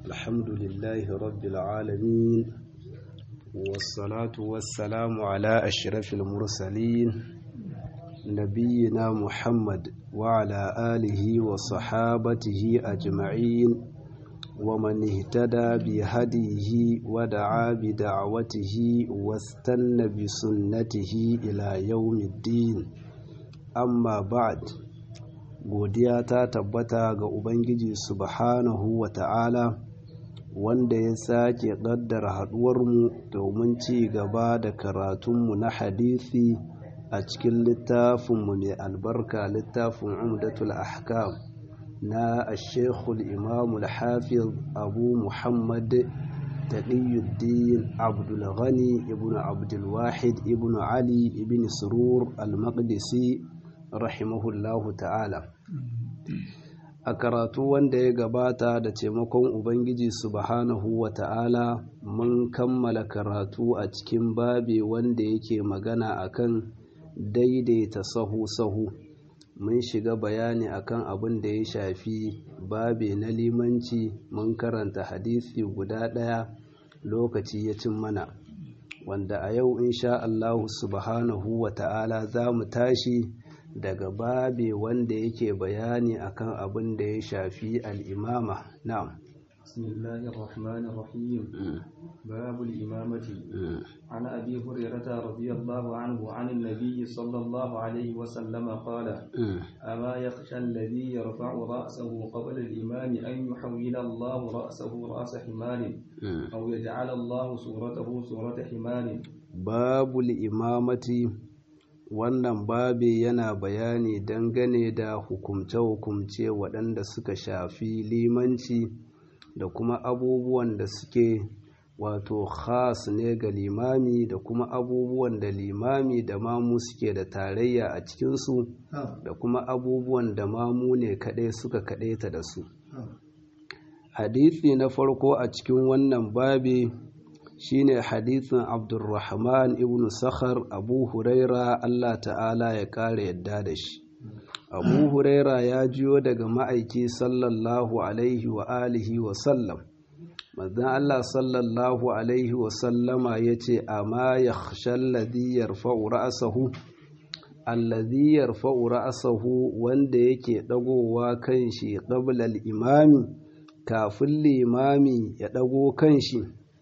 الحمد لله رب العالمين والصلاة والسلام على أشرف المرسلين نبينا محمد وعلى آله وصحابته أجمعين ومن اهتدى بهديه ودعا بدعوته واستنى بسنته إلى يوم الدين أما بعد godiya ta tabbata ga Ubangiji subhanahu wa ta'ala wanda ya sake ƙaddara haɗuwarmu domin ci gaba da karatunmu na hadisi a cikin littafinmu mai albarka littafin umdatul ahkam na ashekul imamul hafiz abu muhammad taqiyuddin abdulghani ibn abdulwahid ibn ali ibn surur al-maqdisi rahimahullahu ta'ala a karatu wanda ya gabata da taimakon ubangiji subhanahu wa ta'ala mun kammala karatu a cikin babe wanda yake magana akan daidaita sahu-sahu mun shiga bayani akan abin da ya shafi babe na limanci mun karanta hadisi guda ɗaya lokaci ya cin mana wanda a yau insha Allahu subhanahu wa ta'ala za mu tashi daga babe wanda yake bayani akan abin da ya shafi al'imama na'am bismillahir rahmanir rahim babul imamati an abi hurairata radiyallahu anhu an an-nabiy sallallahu alayhi wa sallama qala ama yakhsha alladhi yarfa'u ra'sahu qabla al-imam an yuhawwila Allah ra'sahu ra's himarin aw yaj'ala Allah suratahu surata himarin babul imamati wannan babi yana bayani dangane da hukumce-hukumce waɗanda suka shafi limanci da kuma abubuwan da suke wato khas ne ga limami da kuma abubuwan da limami da mamu suke da tarayya a cikinsu da kuma abubuwan da mamu ne kaɗai suka kaɗaita da su hadithi na farko a cikin wannan babi shine hadithin abdulrahman ibn sakhar abu huraira allah ta'ala ya kare yadda da shi abu huraira ya jiyo daga ma'aiki sallallahu alaihi wa alihi wa sallam manzan allah sallallahu alaihi wa sallama ya ce amma ya shalladhi yarfa'u ra'sahu alladhi yarfa'u ra'sahu wanda yake dagowa kan shi qabla al-imami kafin limami ya dago kan shi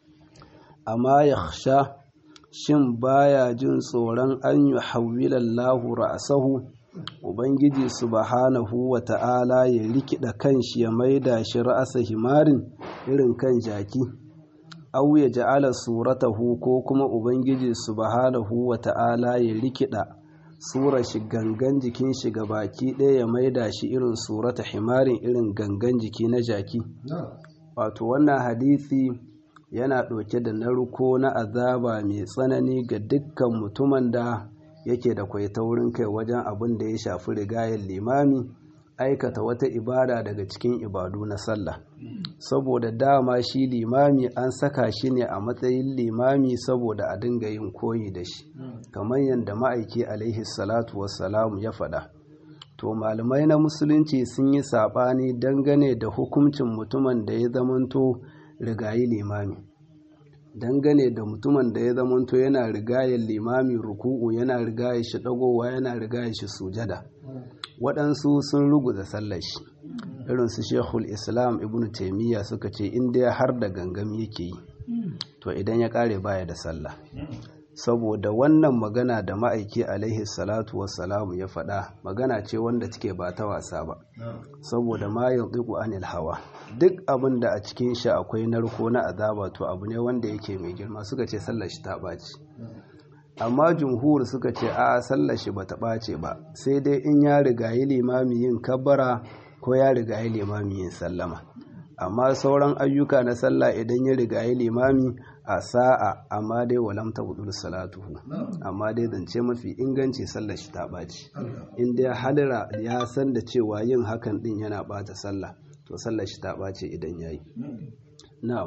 amma ya sha shin baya jin tsoron an yi hawilallahu ra'asahu ubangiji subhanahu wa ta'ala ya rikida kanshi ya maida shi ra'asa himarin irin kan jaki au ya ja'ala suratahu ko kuma ubangiji subhanahu wa ta'ala ya rikida sura shi gangan jikin shi ga baki ɗaya ya maida shi irin surata himarin irin gangan jiki na jaki wato wannan hadisi yana ɗauke da narko na azaba mai tsanani ga dukkan mutumin da yake da kwai taurin kai wajen abin da ya shafi rigayen limami aikata wata ibada daga cikin ibadu na sallah saboda dama shi limami an saka shi ne a matsayin limami saboda a dinga yin koyi da shi kamar yadda ma'aiki alaihi salatu wassalamu ya faɗa to malamai na musulunci sun yi saɓani dangane da hukuncin mutumin da ya zamanto rigayi limami dangane da mutumin da ya zamanto yana rigayen limami ruku'u yana rigaye shi dagowa yana rigaye shi sujada waɗansu sun ruguza sallar shi irin su shekul islam ibn taimiyya suka ce inda har da gangam yake yi to idan ya ƙare baya da sallah saboda wannan magana da ma'aiki alaihi salatu wassalamu ya faɗa magana ce wanda take ba ta wasa ba saboda ma yanzu anil hawa duk abin da a cikin shi akwai narko na azaba to abu ne wanda yake mai girma suka ce sallar shi ta ɓaci amma jumhur suka ce a sallar shi bata ɓace ba sai dai in ya rigayi limami yin kabbara ko ya rigayi limami yin sallama amma sauran ayyuka na sallah idan ya rigayi limami a sa'a amma dai walam ta budur salatuhu amma dai zance mafi inganci sallar shi ta ɓaci in dai hadira ya san da cewa yin hakan din yana ɓata sallah to sallar shi ta ɓace idan yayi na'am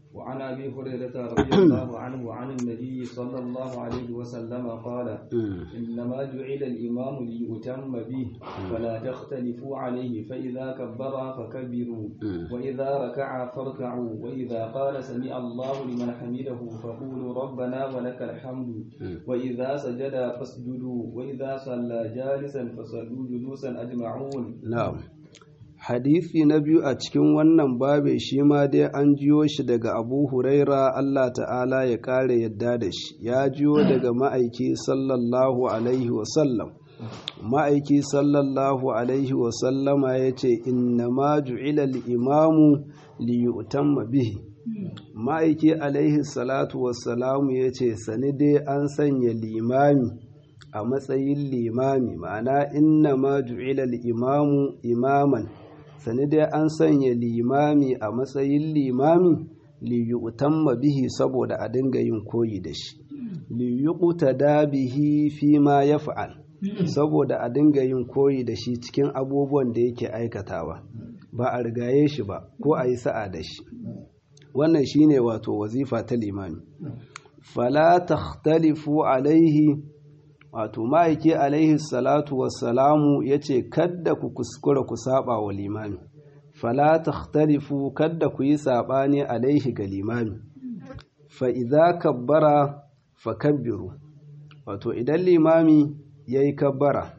وعن ابي هريره رضي الله عنه عن النبي صلى الله عليه وسلم قال انما جعل الامام ليؤتم به فلا تختلفوا عليه فاذا كبر فكبروا واذا ركع فاركعوا واذا قال سمع الله لمن حمده فقولوا ربنا ولك الحمد واذا سجد فاسجدوا واذا صلى جالسا فصلوا جلوسا اجمعون نعم hadisi na biyu a cikin wannan babe shi ma dai an jiyo shi daga abu huraira Allah ta'ala ya kare yadda da shi ya jiyo daga ma'aiki sallallahu alaihi wasallam ma'aiki sallallahu alaihi wasallama ya ce inna ma ju'ila imamu li yu'tamma bihi ma'aiki alaihi salatu wassalamu ya ce sani dai an sanya limami a matsayin limami ma'ana inna ma ju'ila imamu imaman sani dai an sanya limami a matsayin limami liyutamma bihi saboda a dinga yin koyi da shi liyuqtada bihi fi ma yaf'al saboda a dinga yin koyi da shi cikin abubuwan da yake aikatawa ba a rigaye shi ba ko a yi sa'a da shi wannan shine wato wazifa ta limami fala takhtalifu alaihi wato ma'aiki alaihi salatu wassalamu ya ce kadda ku kuskura ku saba wa limami fala takhtalifu kadda ku yi saɓani alaihi ga limami fa idza kabbara fa kabbiru wato idan limami yayi kabbara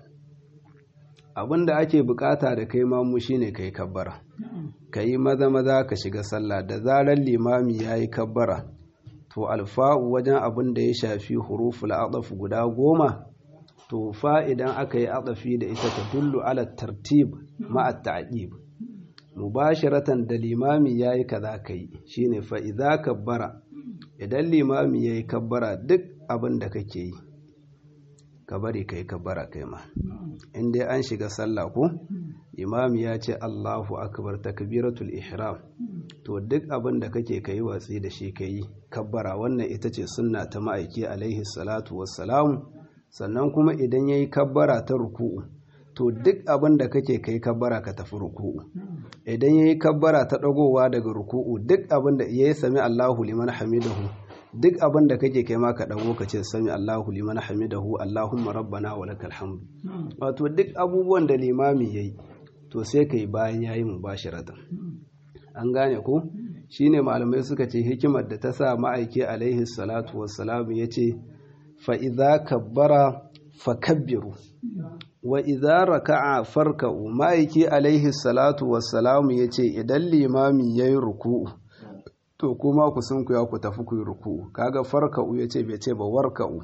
abinda ake bukata da kai mamu shine kai kabbara kai maza maza ka shiga sallah da zarar limami yayi kabbara to alfa'u wajen abin da ya shafi huruful adaf guda goma to fa idan aka yi adafi da ita ta dullu ala tartib ma'a ta'qib mubasharatan da limami yayi kaza kai shine fa idza kabbara idan limami yayi kabbara duk abin da kake yi ka bari kai kabbara kai ma in dai an shiga sallah ko imami ya ce Allahu akbar takbiratul ihram to duk abin da kake kai watsi da shi kai kabbara wannan ita ce sunna ta ma'aiki alaihi salatu wassalamu sannan kuma idan yayi kabbara ta ruku'u to duk abin da kake kai kabbara ka tafi ruku'u idan yayi kabbara ta dagowa daga ruku'u duk abin da yayi sami Allahu liman hamidahu duk abin da kake kai ma ka dago ka ce sami Allahu liman hamidahu Allahumma rabbana wa lakal hamdu wato duk abubuwan da limami yayi to sai kai bayan yayi mubashiratan an gane ko shine malamai suka ce hikimar da ta sa ma'aiki alaihi salatu wassalam yace fa idza kabbara fakabbiru wa idza raka'a farka'u ma'aiki alaihi salatu wassalam yace idan limami yayi ruku'u to kuma ku sun ku ya ku tafi ku yi ruku'u kaga farka'u yace bai ce ba warka'u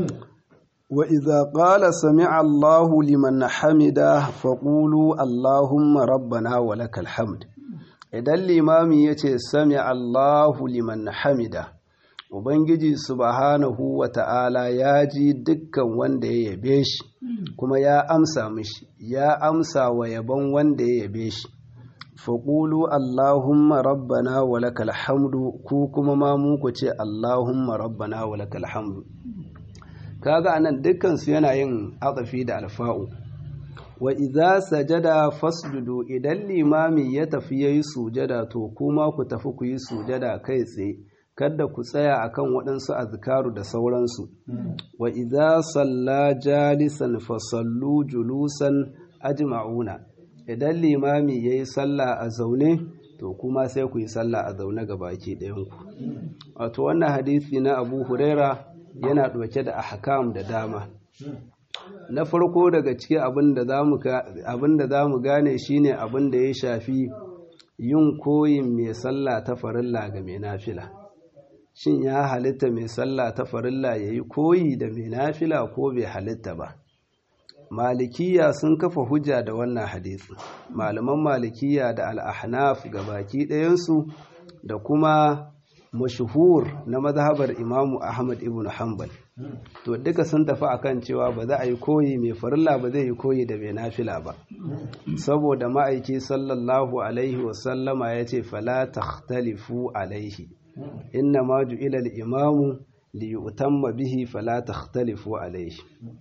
wa idza qala sami'a Allahu liman hamida faqulu Allahumma rabbana wa lakal hamd idan limami yace sami'a Allahu liman hamida Ubangiji subhanahu wa ta'ala ya ji dukkan wanda ya yabe shi, kuma ya amsa mishi, ya amsa wa yabon wanda ya yabe shi. Faƙulu Allahumma rabbana wa lakal hamdu ku kuma ma muku ce Allahumma rabbana wa lakal hamdu. Kaga anan dukkansu yana yin atsafi da alfa'u. Wa idza sajada fasjudu idan limami ya tafi yayi sujada to kuma ku tafi ku yi sujada kai tsaye. kada ku tsaya akan waɗansu azkaru da sauransu wa idza salla jalisan fa sallu julusan ajma'una idan limami yayi sallah a zaune to kuma sai ku yi sallah a zaune ga baki ɗayan ku wato wannan hadisi na Abu Huraira yana ɗauke da ahkam da dama na farko daga cikin abin da za mu gane shine abin da ya shafi yin koyin mai sallah ta farilla ga mai nafila shin ya halitta mai sallah ta farilla ya yi koyi da mai nafila ko bai halitta ba malikiya sun kafa hujja da wannan hadisi malaman malikiya da al'ahnaf ga baki ɗayansu da kuma mashuhur na mazhabar imamu ahmad ibn hanbal to duka sun tafi akan cewa ba za a yi koyi mai farilla ba zai yi koyi da mai nafila ba saboda ma'aiki sallallahu alaihi wasallama ya ce fala takhtalifu alaihi inna ma ju'ila al-imamu li yutamma bihi fala takhtalifu alayhi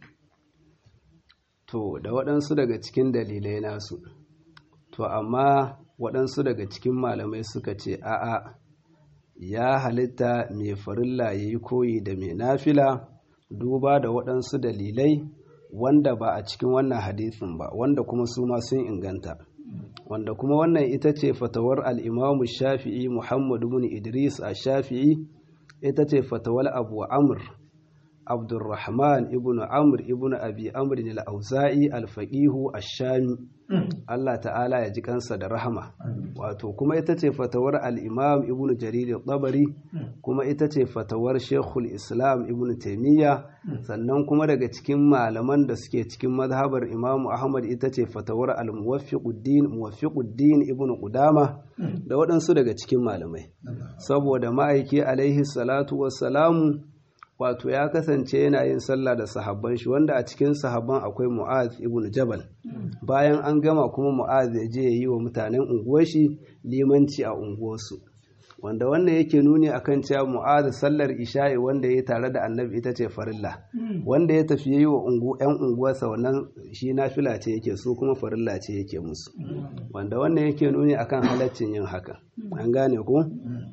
to da waɗansu daga cikin dalilai nasu to amma waɗansu daga cikin malamai suka ce a'a ya halitta mai farilla ya yi koyi da mai nafila duba da waɗansu dalilai wanda ba a cikin wannan hadisin ba wanda kuma su ma sun inganta wanda kuma wannan ita ce fatawar al'imamu shafi'i muhammadu bin idris a shafi'i ita ce fatawar abu amr abdurrahman ibn amr ibn abi amr al-auza'i al-faqihu ash-shami Allah ta'ala ya ji kansa da rahama wato kuma ita ce fatawar al-imam ibn jarir al-tabari kuma ita ce fatawar shekul islam ibn taimiyya sannan kuma daga cikin malaman da suke cikin mazhabar imam ahmad ita ce fatawar al-muwaffiquddin muwaffiquddin ibn qudama da waɗansu daga cikin malamai saboda ma'aiki alaihi salatu wassalamu wato ya kasance yana yin sallah da sahabban shi wanda a cikin sahabban akwai mu'az ibn jabal bayan an gama kuma mu'az ya je ya yi wa mutanen unguwar shi limanci a unguwarsu wanda wannan yake nuni akan cewa mu'az sallar isha'i wanda ya tare da annabi ita ce farilla wanda ya tafi yi wa yan unguwarsa wannan shi nafila ce yake su kuma farilla ce yake musu wanda wannan yake nuni akan halaccin yin haka an gane ku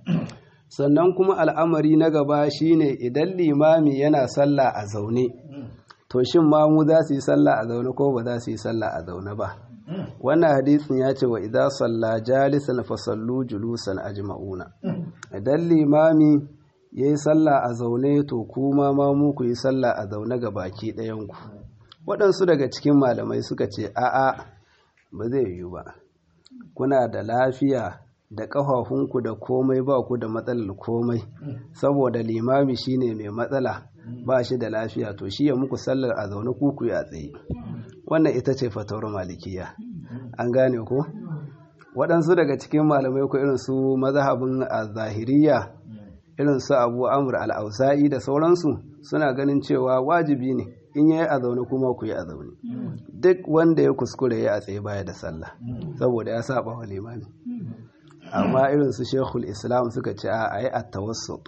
sannan kuma al'amari na gaba shine idan limami yana sallah a zaune to shin ma mu za su yi sallah a zaune ko ba za su yi sallah a zaune ba wannan hadisin ya ce wa idan salla jalisan fa sallu julusan ajma'una idan limami ya yi sallah a zaune to kuma ma mu ku yi sallah a zaune ga baki ɗayanku waɗansu daga cikin malamai suka ce a'a ba zai yiwu ba kuna da lafiya da ƙafafunku da komai ba ku da matsalar komai saboda limami shine mai matsala ba shi da lafiya to shi ya muku sallar a zaune kuku ya tsaye wannan ita ce fatawar malikiya an gane ko waɗansu daga cikin malamai ko irin su mazhabin zahiriya irin su abu amur al'ausa'i da sauransu suna ganin cewa wajibi ne in yayi a zaune kuma ku yi a zaune duk wanda ya kuskure ya a tsaye baya da sallah saboda ya saba wa limami amma irin su shekul islam suka ce a yi a tawassut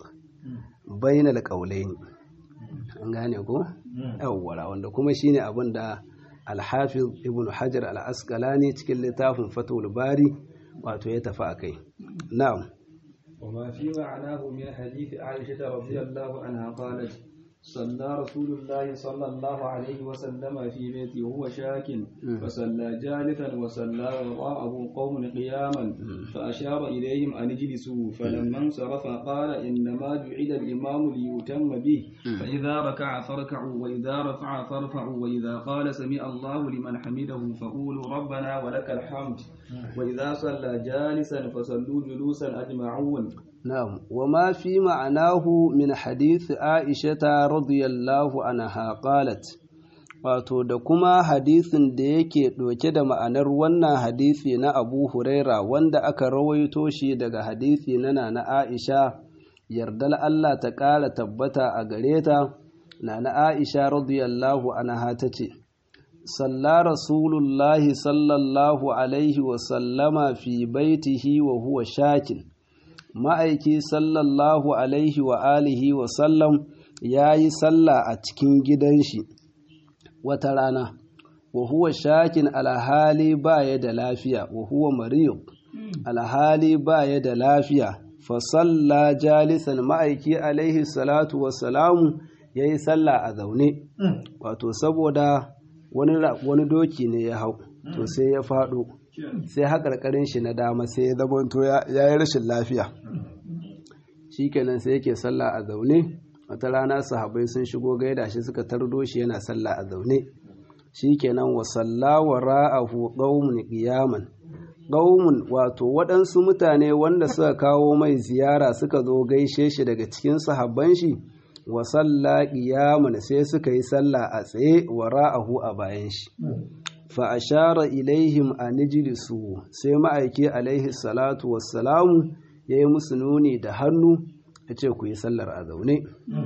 bainal qaulaini an gane ko yawwara wanda kuma shine abin da alhafiz ibn hajar al-asqalani cikin littafin fatul bari wato ya tafi akai na'am وما في معناه من حديث عائشة رضي الله عنها قالت صلى رسول الله صلى الله عليه وسلم في بيته وهو شاك فصلى جالسا وصلى وراءه قوم قياما فأشار إليهم أن اجلسوا فلما انصرف قال إنما جعل الإمام ليتم به فإذا ركع فاركعوا وإذا رفع فارفعوا وإذا قال سمع الله لمن حمده فقولوا ربنا ولك الحمد وإذا صلى جالسا فصلوا جلوسا أجمعون نعم وما في معناه من حديث عائشة رضي الله عنها قالت wato da kuma hadisin da yake ɗauke da ma'anar wannan hadisi na abu huraira wanda aka rawaito shi daga hadisi na na aisha yardal Allah ta ƙara tabbata a gare ta na na aisha radiyallahu anha ta ce salla rasulullahi sallallahu alaihi wasallama fi baitihi wa huwa shakin ma'aiki sallallahu alaihi wa alihi wa sallam ya yi sallah a cikin gidan shi wata rana wa huwa shakin alhali ba ya da lafiya wa huwa mariyub alhali ba ya da lafiya fa salla jalisan ma'aiki alaihi salatu wa salamu ya yi sallah a zaune wato saboda wani doki ne ya hau to sai ya faɗo sai haƙarƙarin shi na dama sai ya zamanto ya yi rashin lafiya shi kenan sai yake sallah a zaune wata rana sahabai sun shigo gaida shi suka tardo shi yana sallah a zaune shi kenan wa sallawa ra'ahu qaumun qiyaman qaumun wato waɗansu mutane wanda suka kawo mai ziyara suka zo gaishe shi daga cikin sahabban shi wa salla qiyaman sai suka yi sallah a tsaye wa ra'ahu a bayan shi fa ashara ilaihim an ijlisu sai ma'aiki alaihi salatu wassalamu yayi musu nuni da hannu yace ku yi sallar a zaune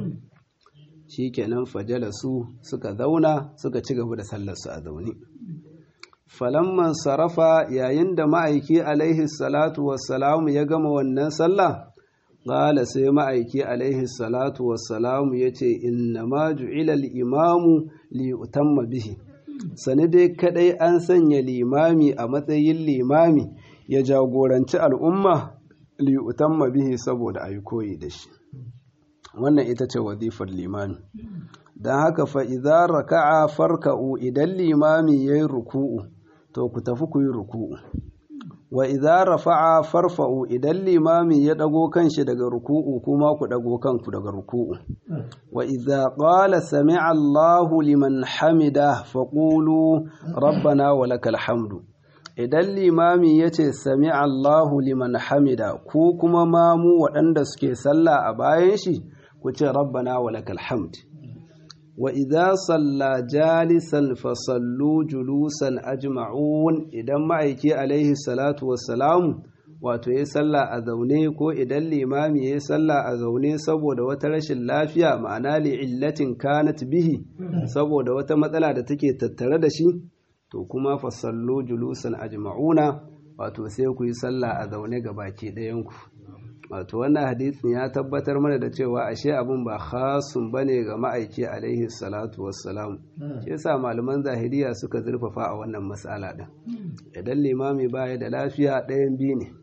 shikenan fajalasu suka zauna suka ci gaba da sallar su a zaune falamman sarafa yayin da ma'aiki alaihi salatu wassalamu ya gama wannan sallah qala sai ma'aiki alaihi salatu wassalamu yace inna ma ju'ila al-imamu li utamma bihi sani dai kadai an sanya limami a matsayin limami ya jagoranci al'umma liyutamma bihi saboda ayi koyi da shi wannan ita ce wazifar limami don haka fa idza raka'a farka'u idan limami yayi ruku'u to ku tafi ku yi ruku'u wa idza rafa'a farfa'u idan limami ya dago kanshi daga ruku'u kuma ku dago kanku daga ruku'u wa idza qala sami'a Allahu liman hamida faqulu rabbana wa lakal hamdu idan limami yace sami'a Allahu liman hamida ku kuma mamu waɗanda suke sallah a bayan shi ku ce rabbana wa lakal hamd wa idza salla jalisan fa sallu julusan ajma'un idan ma'aiki alaihi salatu wassalamu wato ya salla a zaune ko idan limami ya salla a zaune saboda wata rashin lafiya ma'ana li illatin kanat bihi saboda wata matsala da take tattare da shi to kuma fa sallu julusan ajma'una wato sai ku yi salla a zaune ga baki ɗayan ku wato wannan hadisin ya tabbatar mana da cewa ashe abin ba khasun bane ga ma'aiki alaihi salatu wassalam shi yasa malaman zahiriya suka zurfafa a wannan mas'ala din idan limami baya da lafiya ɗayan biyu ne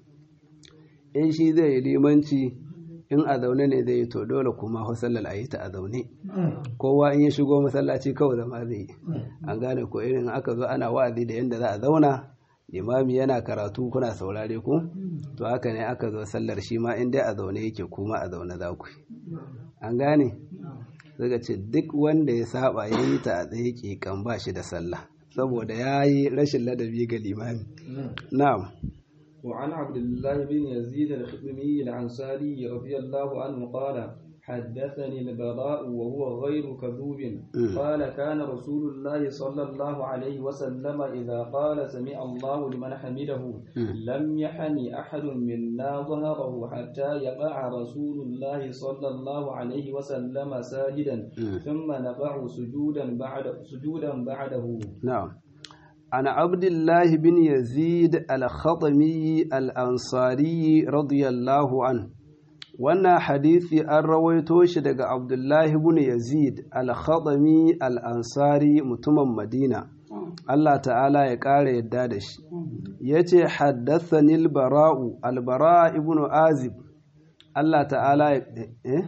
in shi zai yi limanci in a zaune ne zai yi to dole kuma sallar a yi ta a zaune kowa in ya shigo masallaci kawai zama zai yi an gane ko irin aka zo ana wa'azi da yadda za a zauna limami yana karatu kuna saurare ku to haka ne aka zo sallar shi ma in dai a zaune yake kuma a zaune za ku an gane suka ce duk wanda ya saba ya yi ta a tsaye kan ba shi da sallah saboda ya yi rashin ladabi ga limami na'am وعن عبد الله بن يزيد الخدمي الأنصاري رضي الله عنه قال حدثني البراء وهو غير كذوب قال كان رسول الله صلى الله عليه وسلم إذا قال سمع الله لمن حمده لم يحني أحد منا ظهره حتى يقع رسول الله صلى الله عليه وسلم ساجدا ثم نقع سجودا بعد سجودا بعده نعم عن عبد الله بن يزيد الخطمي الأنصاري رضي الله عنه wannan hadisi an rawaito shi daga abdullahi ibn yazid al-khadami al-ansari mutumin madina Allah ta'ala ya ƙara yadda da shi ya ce haddathani al-bara'u al-bara ibn azib Allah ta'ala ya eh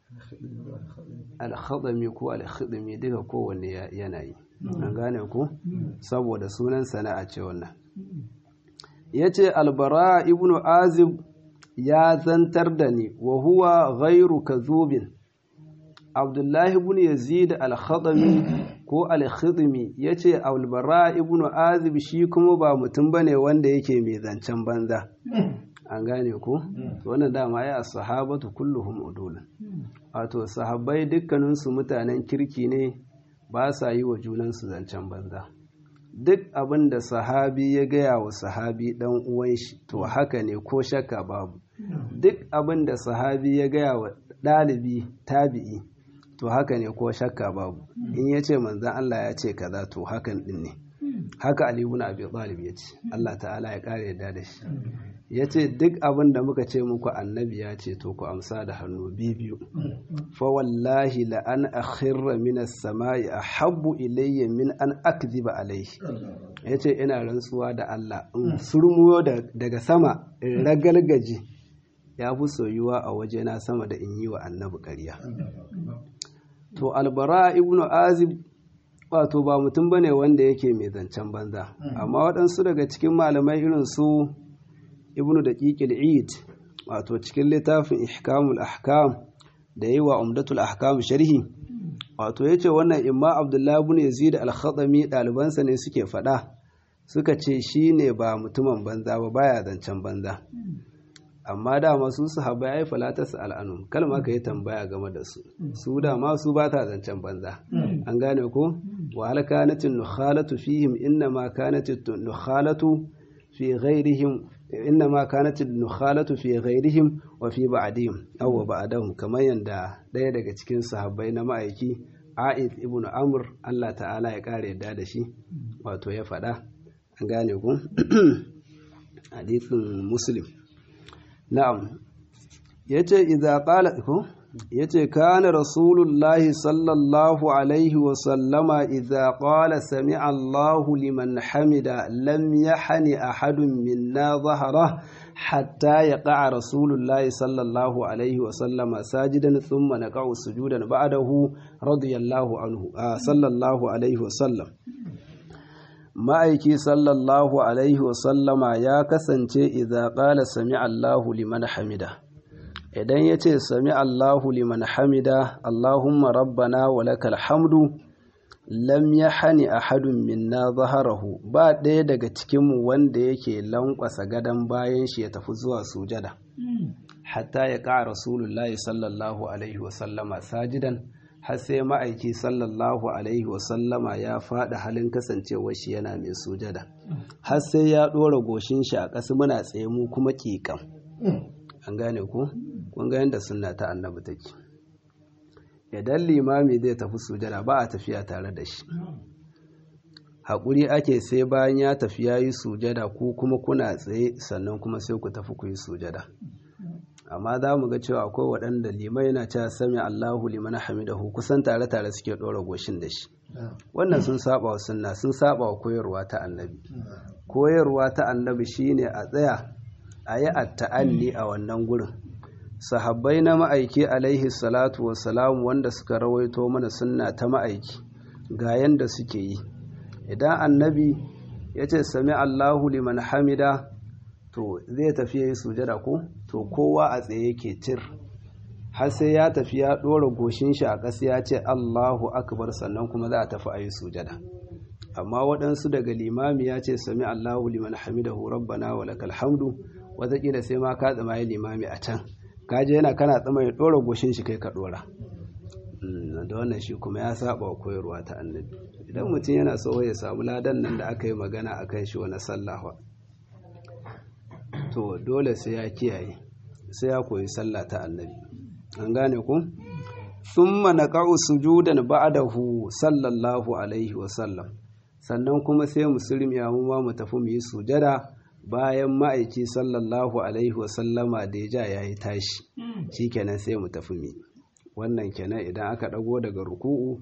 al-khadami ko al-khadami duka kowanne yanayi an gane ku saboda sunan sana'a ce wannan ya ce al-bara ibn azib ya zantar da ni wa huwa ghairu kazubin abdullahi ibn yazid al-khadami ko al-khidmi yace al-bara ibn azib shi kuma ba mutum bane wanda yake mai zancen banza an gane ko wannan dama ya sahabatu kulluhum udul wato sahabbai dukkanin su mutanen kirki ne ba sa yi wa junan su zancen banza duk abin da sahabi ya gaya wa sahabi dan uwan shi to haka ne ko shakka babu duk abin da sahabi ya gaya wa ɗalibi tabi'i to haka ne ko shakka babu in ya ce manzan Allah ya ce kaza to hakan din ne haka Ali ibn Abi Talib ya ce Allah ta'ala ya kare yadda da shi ya ce duk abin da muka ce muku annabi ya ce to ku amsa da hannu biyu fa wallahi la an akhirra min as-sama'i ahabbu ilayya min an akdhiba alayhi yace ina rantsuwa da Allah in surmuyo daga sama in ragalgaji ya fi soyuwa a wajena sama da in yi wa annabi ƙarya to albara ibn azib wato ba mutum bane wanda yake mai zancen banza amma waɗansu daga cikin malamai irin su ibnu daqiqil eid wato cikin littafin ihkamul ahkam da yi wa umdatul ahkam sharhi wato yace wannan imma abdullahi ibn yazid al-khatami ɗalibansa ne suke faɗa suka ce shine ba mutumin banza ba baya zancen banza amma dama su sahabbai ai falata su al'anum kalma ka yi tambaya game da su su dama su ba ta zancen banza an gane ko wa hal kanatin nukhalatu fihim inna ma kanatin nukhalatu fi ghairihim inna ma kanatin nukhalatu fi ghairihim wa fi ba'dihim aw ba'dahum kamar yanda daya daga cikin sahabbai na ma'aiki A'id ibn Amr Allah ta'ala ya kare yadda da shi wato ya faɗa an gane ku hadisin Muslim na'am yace idza qala ko yace kana rasulullahi sallallahu alaihi wa sallama idza qala sami'a Allahu liman hamida lam yahni ahadun minna dhahra hatta yaqa rasulullahi sallallahu alaihi wa sallama sajidan thumma naqa'u sujudan ba'dahu radiyallahu anhu sallallahu alaihi wa sallam ma'aiki sallallahu alaihi wa sallama ya kasance idza qala sami'a Allahu liman hamida idan ya ce sami Allahu liman hamida Allahumma rabbana wa lakal hamdu lam ya hani ahadun minna zaharahu ba ɗaya daga cikinmu wanda yake lankwasa gadon bayan shi ya tafi zuwa sujada hatta ya ƙa rasulullahi sallallahu alaihi wasallama sajidan har sai ma'aiki sallallahu alaihi wasallama ya faɗi halin kasancewar shi yana mai sujada har sai ya ɗora goshin shi a ƙasa muna tsaye mu kuma ƙiƙam an gane ku kun ga yadda sunna ta annabi take idan limami zai tafi sujada ba a tafiya tare da shi haƙuri ake sai bayan ya tafi ya yi sujada ku kuma kuna tsaye sannan kuma sai ku tafi ku yi sujada amma za mu ga cewa akwai waɗanda limai na cewa sami Allahu liman hamidahu kusan tare tare suke ɗora goshin da shi wannan sun saba wa sunna sun saba wa koyarwa ta annabi koyarwa ta annabi shine a tsaya a yi atta'alli a wannan gurin sahabbai na ma'aiki alaihi salatu wassalam wanda suka rawaito mana sunna ta ma'aiki ga yanda suke yi idan annabi ya ce sami allahu liman hamida to zai tafi ya yi sujada ko to kowa a tsaye yake tir har sai ya tafi ya ɗora goshin shi a ƙasa ya ce allahu akbar sannan kuma za a tafi a yi sujada amma waɗansu daga limami ya ce sami allahu liman hamidahu rabbana wa lakal hamdu wataƙila sai ma ka tsama yi limami a can kaje yana kana tsama ya ɗora goshin shi kai ka ɗora da wannan shi kuma ya saba wa koyarwa ta annabi idan mutum yana so ya samu ladan nan da aka yi magana a kan shi wani sallawa to dole sai ya kiyaye sai ya koyi sallah ta annabi an gane ku thumma naqa'u sujudan ba'dahu sallallahu alaihi wa sallam sannan kuma sai musulmi ya mu ma mu tafi mu yi sujada bayan ma'aiki sallallahu alaihi wasallama da ya ja ya yi tashi shi kenan sai mu tafi mi wannan kenan idan aka ɗago daga ruku'u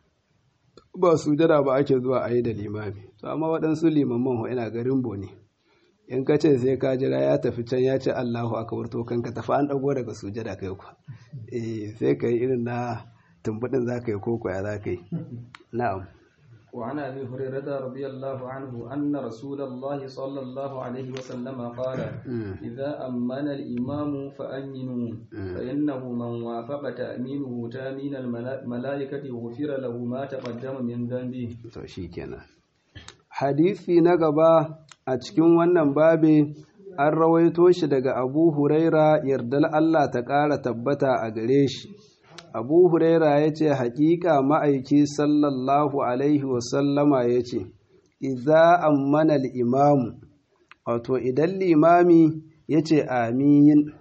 ba su jada ba ake zuwa a yi da limami to amma waɗansu limaman ho ina garin bo ne in ka ce sai ka jira ya tafi can ya ce allahu akbar to kan ka tafi an ɗago daga sujada kai ku eh sai ka yi irin na tumbuɗin za ka yi koko ya za ka yi na'am وعن ابي هريره رضي الله عنه ان رسول الله صلى الله عليه وسلم قال اذا امن الامام فامنوا فانه من وافق تامينه تامين الملائكه غفر له ما تقدم من ذنبه to shikenan hadisi na gaba a cikin wannan babe an rawaito shi daga abu huraira yardal Allah ta ƙara tabbata a gare shi abu huraira ya ce haƙiƙa ma'aiki sallallahu alaihi wasallama ya ce iza ammana imamu wato idan limami ya ce amin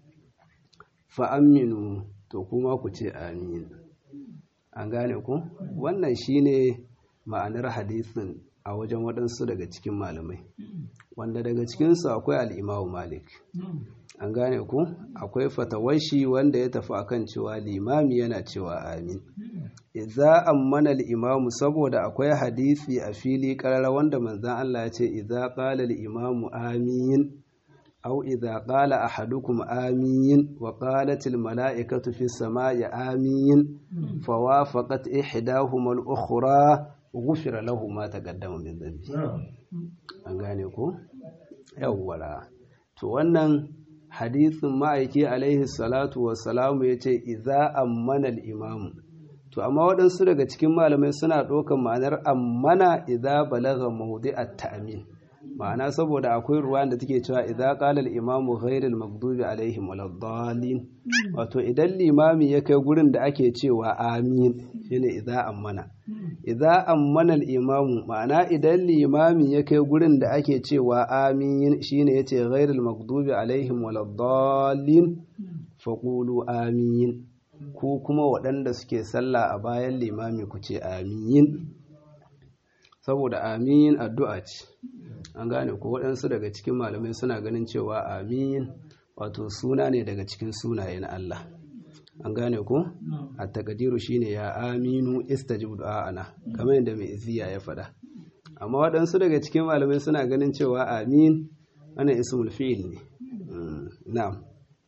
fa'aminu to kuma ku ce amin an gane ku wannan shine ma'anar hadisin a wajen waɗansu daga cikin malamai wanda daga cikinsu akwai al'imamu malik an gane ku akwai fatawashi wanda ya tafi akan cewa limami yana cewa amin idza ammana al-imamu saboda akwai hadisi a fili karara wanda manzon Allah ya ce idza qala al-imamu amin aw idza qala ahadukum amin wa qalat al-mala'ikatu fi samai amin fawafaqat ihdahuma al-ukhra ghufira lahu ma taqaddama min dhanbi an gane ku yawwara to wannan hadisin ma'aiki alaihi salatu wassalamu ya ce iza ammana imamu to amma waɗansu daga cikin malamai suna ɗaukar ma'anar ammana iza balaga mahudi a ta'amin ma'ana saboda akwai ruwa da take cewa idza qala al-imamu ghayril maghdubi alaihim waladdallin wato idan limami ya kai gurin da ake cewa amin shine idza ammana idza ammana al-imamu ma'ana idan limami ya kai gurin da ake cewa amin shine yace ghayril maghdubi alaihim waladdallin faqulu amin ku kuma waɗanda suke sallah a bayan limami ku ce amin saboda amin addu'a ce an gane ko waɗansu daga cikin malamai suna ganin cewa amin wato suna ne daga cikin sunayen Allah an gane ko a takadiru shine ya aminu istajib du'a'ana kamar yadda mai iziya ya faɗa amma waɗansu daga cikin malamai suna ganin cewa amin ana ismul fi'il ne na'am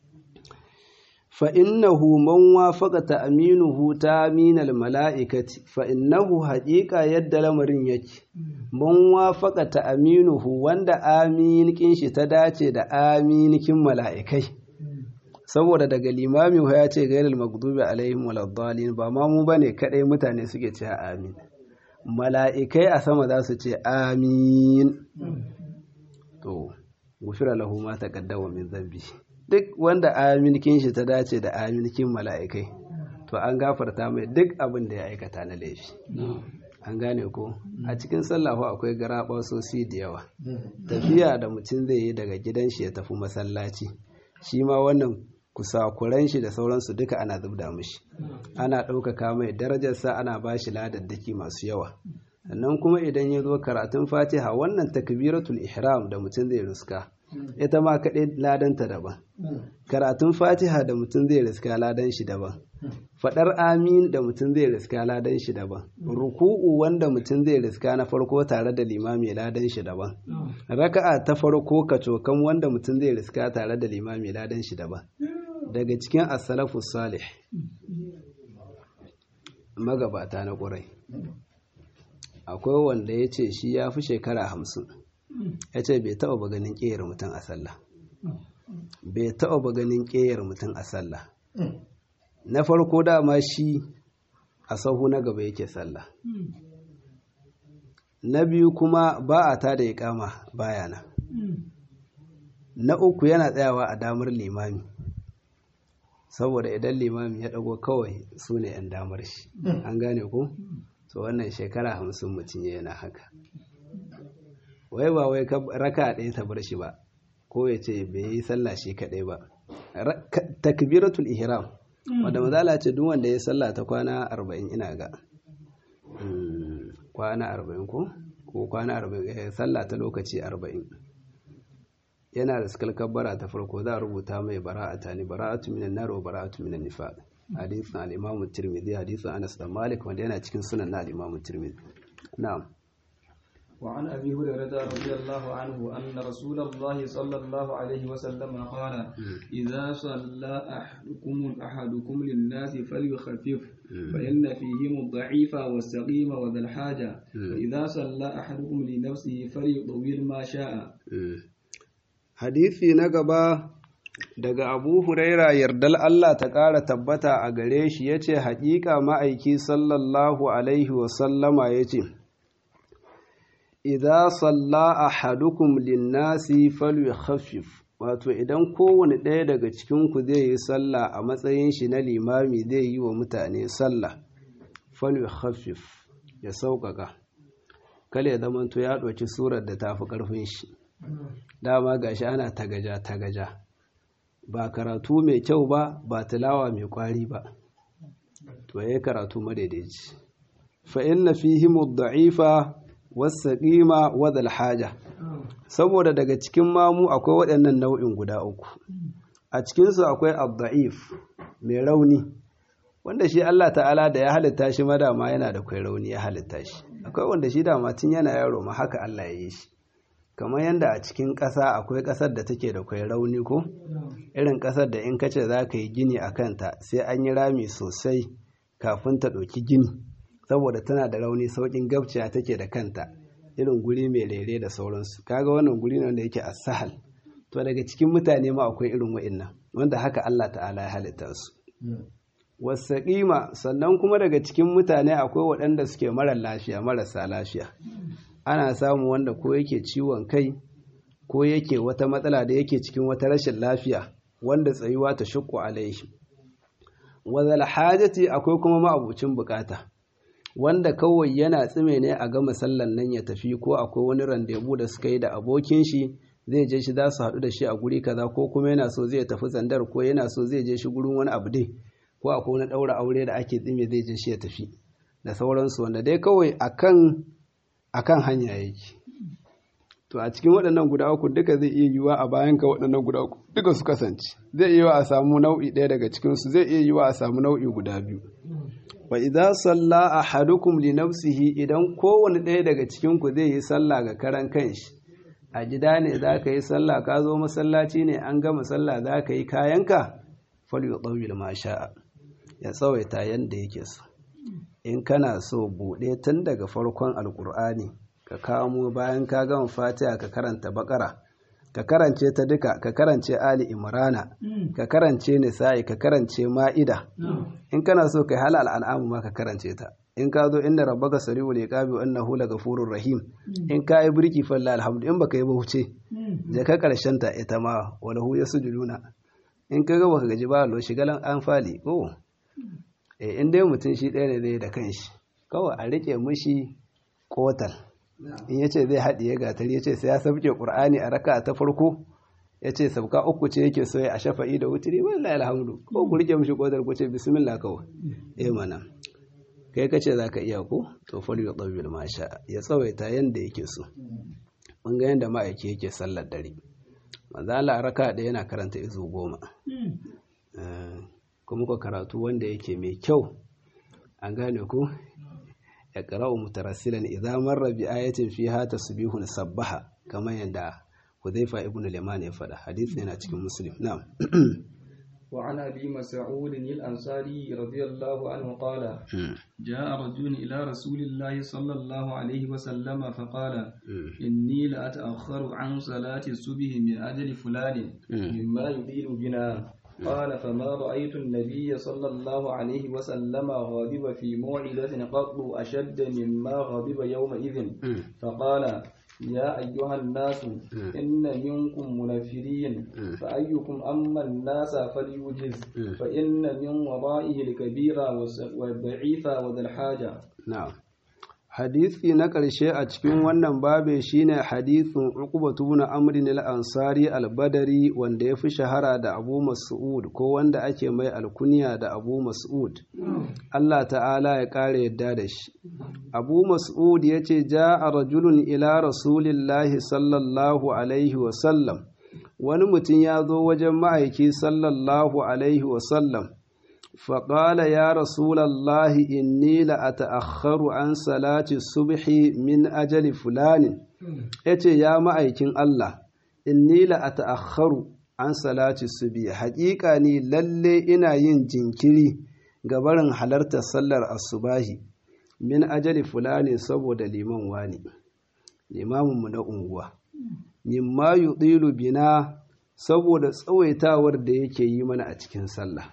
fa innahu man wafaqa ta'minuhu ta'minal mala'ikati fa innahu haqiqa yadda lamarin yake man wafaqa ta'minuhu wanda amin kin shi ta dace da aminikin mala'ikai saboda daga limami ya ce gairul maghdubi alaihim waladdallin ba ma mu bane kadai mutane suke cewa amin mala'ikai a sama za su ce amin to gufira lahu ma taqaddama min zambi duk wanda aminkin shi ta dace da aminkin mala'ikai to an gafarta mai duk abin da ya aikata na laifi an gane ko a cikin sallahu akwai garaba sosi da yawa tafiya da mutum zai yi daga gidan shi ya tafi masallaci shi ma wannan kusakuran shi da sauransu duka ana zubda mishi ana ɗaukaka mai darajarsa ana ba shi ladaddaki masu yawa sannan kuma idan ya zo karatun fatiha wannan takbiratul ihram da mutum zai ruska ita ma kaɗai ladanta daban karatun fatiha da mutum zai riska ladan shi daban faɗar amin da mutum zai riska ladan shi daban ruku'u wanda mutum zai riska na farko tare da limami ladan shi daban raka'a ta farko kacokan wanda mutum zai riska tare da limami ladan shi daban daga cikin as-salafu salih magabata na ƙurai akwai wanda ya ce shi ya fi shekara hamsin ya ce bai taɓa ba ganin ƙeyar mutum a sallah bai taɓa ba ganin ƙeyar mutum a sallah na farko dama shi a sahu na gaba yake sallah na biyu kuma ba a tada ya kama baya na na uku yana tsayawa a damar limami saboda idan limami ya ɗago kawai su ne 'yan damar shi an gane ku so wannan shekara hamsin mutum yana haka wai ba wai raka ɗaya ta bar shi ba ko ya ce bai yi sallah shi kaɗai ba takbiratul ihram wanda mazala ce duk wanda ya sallah ta kwana arba'in ina ga kwana arba'in ko ko kwana arba'in sallah ta lokaci arba'in yana da skalkar bara ta farko za a rubuta mai bara'ata ne bara'atu minan nar wa bara'atu minan nifaq hadisin al-imam tirmidhi hadisin Anas da Malik wanda yana cikin sunan na al-imam tirmidhi na'am وعن أبي هريرة رضي الله عنه أن رسول الله صلى الله عليه وسلم قال إذا صلى أحدكم أحدكم للناس فليخفف فإن فيهم الضعيف والسقيم وذا الحاجة وإذا صلى أحدكم لنفسه فليطول ما شاء حديثي نقبا daga abu huraira yardal Allah ta ƙara tabbata a gare shi ya ce haƙiƙa ma'aiki sallallahu alaihi wasallama ya ce idza salla ahadukum linnasi falyukhaffif wato idan kowane ɗaya daga cikin ku zai yi sallah a matsayin shi na limami zai yi wa mutane sallah falyukhaffif ya sauƙaƙa kale ya zamanto ya ɗauki surar da tafi ƙarfin shi dama gashi ana tagaja tagaja ba karatu mai kyau ba ba tilawa mai kwari ba to yayi karatu madaidaici fa inna fihim ad-da'ifa wasaƙima wadal haja saboda daga cikin mamu akwai waɗannan nau'in guda uku a cikinsu akwai abda'if mai rauni wanda shi Allah ta'ala da ya halitta shi madama yana da kwai rauni ya halitta shi akwai wanda shi dama tun yana yaro ma haka Allah ya yi shi kamar yadda a cikin ƙasa akwai ƙasar da take da kwai rauni ko irin ƙasar da in kace za ka yi gini a kanta sai an yi rami sosai kafin ta ɗauki gini saboda tana da rauni saukin gabciya take da kanta irin guri mai rere da sauransu kaga wannan guri ne wanda yake asahal to daga cikin mutane ma akwai irin wa'annan wanda haka Allah ta'ala ya halitta su wasaƙima sannan kuma daga cikin mutane akwai waɗanda suke mara lafiya marasa lafiya ana samu wanda ko yake ciwon kai ko yake wata matsala da yake cikin wata rashin lafiya wanda tsayuwa ta shukku alaihi wazal hajati akwai kuma ma'abucin bukata wanda kawai yana tsime ne a gama sallan nan ya tafi ko akwai wani randebu da suka yi da abokin shi zai je shi za su haɗu da shi a guri kaza ko kuma yana so zai tafi zandar ko yana so zai je shi gurin wani abu dai ko akwai wani ɗaura aure da ake tsime zai je shi ya tafi da sauransu wanda dai kawai akan akan hanya yake to a cikin waɗannan guda uku duka zai iya yiwa a bayan ka waɗannan guda uku duka su kasance zai iya yiwa a samu nau'i ɗaya daga cikin su zai iya yiwa a samu nau'i guda biyu wa idza salla ahadukum li nafsihi idan kowane ɗaya daga cikin ku zai yi sallah ga karan kanshi a gida ne za ka yi sallah ka zo masallaci ne an gama sallah za ka yi kayanka fal yutawil ma sha'a ya tsawaita yanda yake so in kana so buɗe tun daga farkon alkur'ani ka kamo bayan ka gama fatiha ka karanta bakara ka karance ta duka ka karance ali imrana ka karance nisa'i ka karance ma'ida in kana so kai halal al'amu ma ka karance ta in ka zo inda rabbaka sari'ul iqabi wa annahu lagafurur rahim in ka yi birki falla alhamdu in baka yi ba wuce je ka karshen ta ita ma walahu yasjuduna in ka ga baka gaji ba lo shigalan an fali oh eh in dai mutum shi ɗaya ne zai da kanshi kawai a rike mushi kotal in yace zai haɗiye gatari yace sai ya sabke qur'ani a raka ta farko yace sabka uku ce yake so ya shafa'i da wutiri wallahi alhamdu ko ku rike mushi kotal ku ce bismillah kawai eh mana kai kace zaka iya ko to fal yudawil ma sha ya tsawaita yanda yake so mun ga yanda ma'aiki yake sallar dare manzo Allah raka da yana karanta izu goma kuma ko karatu wanda yake mai kyau an gane ku ya qara'u mutarassilan idza marra bi ayatin fiha tasbihun sabbaha kamar yadda Hudhaifa ibn al-Yaman ya faɗa hadisi yana cikin Muslim na'am وعن أبي مسعود الأنصاري رضي الله عنه قال جاء رجل إلى رسول الله صلى الله عليه وسلم فقال إني لأتأخر عن صلاة الصبح من أجل فلان مما يطيل بنا قال فما رأيت النبي صلى الله عليه وسلم غاضب في موعظة قط أشد مما غضب يومئذ فقال يا أيها الناس إن منكم منفرين فأيكم أما الناس فليوجز فإن من ورائه الكبير والضعيف وذا الحاجة نعم hadisi na ƙarshe a cikin wannan babe shine hadisin uqbatu ibn amr al-ansari al-badari wanda ya fi shahara da abu mas'ud ko wanda ake mai alkunya da abu mas'ud Allah ta'ala ya ƙara yadda da shi abu mas'ud ya ce ja'a rajulun ila rasulillahi sallallahu alaihi wasallam wani mutum ya zo wajen ma'aiki sallallahu alaihi wasallam فقال يا رسول الله إني لأتأخر عن صلاة الصبح من أجل فلان yace ya ma'aikin Allah inni la ata'akhkharu an salati subhi haƙiƙa ni lalle ina yin jinkiri ga barin halartar sallar asubahi min ajali fulani saboda liman wani limamin mu na unguwa mimma yudilu bina saboda tsawaitawar da yake yi mana a cikin sallah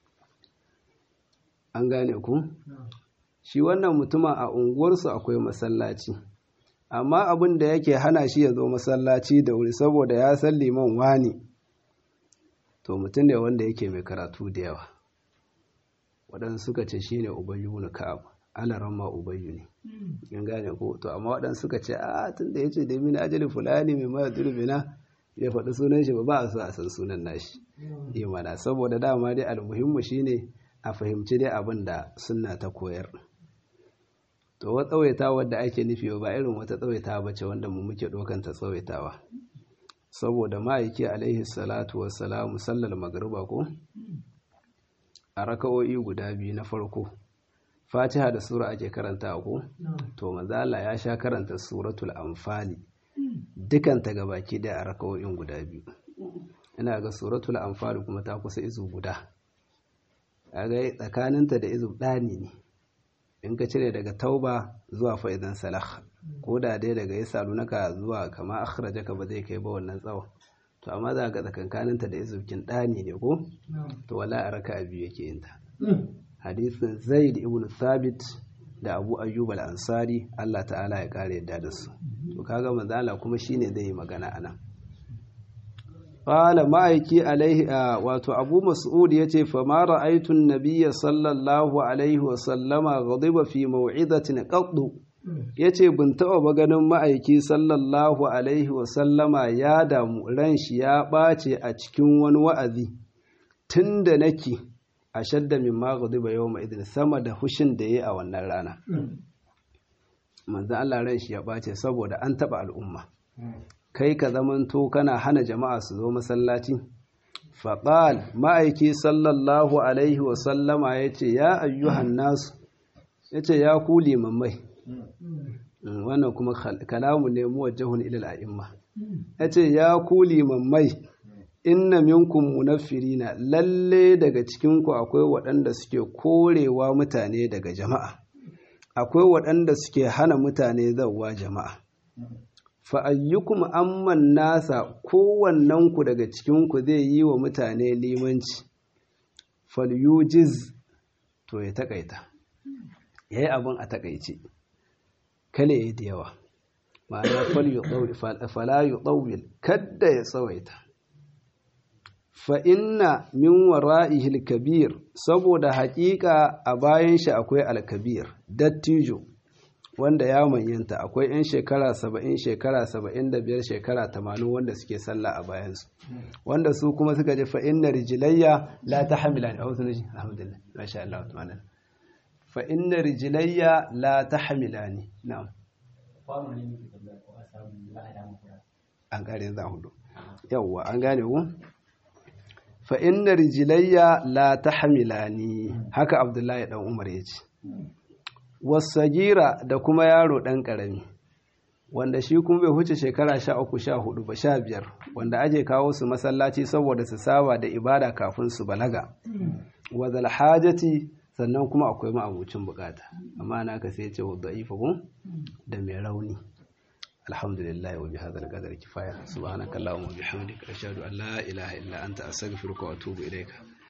an gane ku shi wannan mutumin a unguwarsu akwai masallaci amma abin da yake hana shi ya zo masallaci da wuri saboda ya san liman wani to mutum ne wanda yake mai karatu da yawa waɗansu suka ce shi ne ubayyu na ka'ab alaran ma ubayyu ne in gane ko to amma waɗansu suka ce a tun da ya ce da mini ajali fulani mai mara turbina ya faɗi sunan shi ba ba a so a san sunan nashi imana saboda dama dai almuhimmu shine a fahimci dai abin da sunna ta koyar to wa tsawaitawa da ake nufi ba irin wata tsawaitawa bace wanda mu muke dokanta tsawaitawa saboda ma'aiki alaihi salatu wassalamu sallar magriba ko a raka'o'i guda biyu na farko fatiha da sura ake karanta ko to manzala ya sha karanta suratul anfali dukanta gabaki daya a raka'o'in guda biyu ina ga suratul anfali kuma ta kusa izu guda kaga tsakaninta da izu ɗani ne in ka cire daga tauba zuwa fa'idan salah ko da dai daga ya salunaka zuwa kama akhrajaka ba zai kai ba wannan tsawon to amma za ga tsakankaninta da izukin ɗani ne ko to wala a raka biyu yake yin ta hadisin zaid ibn thabit da abu ayyub al-ansari Allah ta'ala ya kare yadda da su to kaga manzala kuma shine zai yi magana anan Fala ma'aiki alaihi wato Abu Mas'ud ya ce, Fama ra'aitun nabiya sallallahu Alaihi wasallama ghadiba fi mau'izatin qaddu ya ce, Bin taɓa ba ganin ma'aiki sallallahu Alaihi wasallama ya damu ran shi ya ɓace a cikin wani wa'azi, tun da nake a shadda min ma ghadiba yau ma'izin sama da hushin da ya yi a wannan rana. Manzan Allah ran shi ya ɓace saboda an taɓa al'umma. kai ka zamanto kana hana jama'a su zo masallaci faƙal ma'aiki sallallahu alaihi wasallama ya ce ya ayyuhan nasu ya ce ya ku limammai wannan kuma kalamu ne muwajjahun ilal a'imma ya ce ya ku limammai inna minkum munaffirina lalle daga cikinku akwai waɗanda suke korewa mutane daga jama'a akwai waɗanda suke hana mutane zauwa jama'a fa'ayyukum amman nasa kowannenku daga cikinku zai yi wa mutane limanci falyujiz to ya taƙaita ya yi abin a taƙaice kale ya da yawa ma'ana falayu ɗauwil kadda ya tsawaita fa'inna min wara'ihil kabir saboda haƙiƙa a bayan shi akwai alkabir dattijo wanda ya manyanta akwai 'yan shekara saba'in shekara saba'in da biyar shekara tamanin wanda suke sallah a bayansu wanda su kuma suka ji fa'in na rijilayya la ta hamila ne a wasu nishi alhamdulillah masha Allah wa ta'ala fa'in na rijilayya la ta hamila ne na'am an gane za hudu yawwa an gane ku fa'in na rijilayya la ta hamila ne haka abdullahi dan umar ya ce wasagira da kuma yaro ɗan ƙarami wanda shi kuma bai huce shekara sha uku sha hudu ba sha biyar wanda aje kawo su masallaci saboda su saba da ibada kafin su balaga wazal hajati sannan kuma akwai ma'abucin bukata amma na ka sai ce wadda ifakun da mai rauni alhamdulillah wa bi hadal qadar kifaya subhanakallahumma wa bihamdika ashhadu an la ilaha illa anta astaghfiruka wa atubu ilayka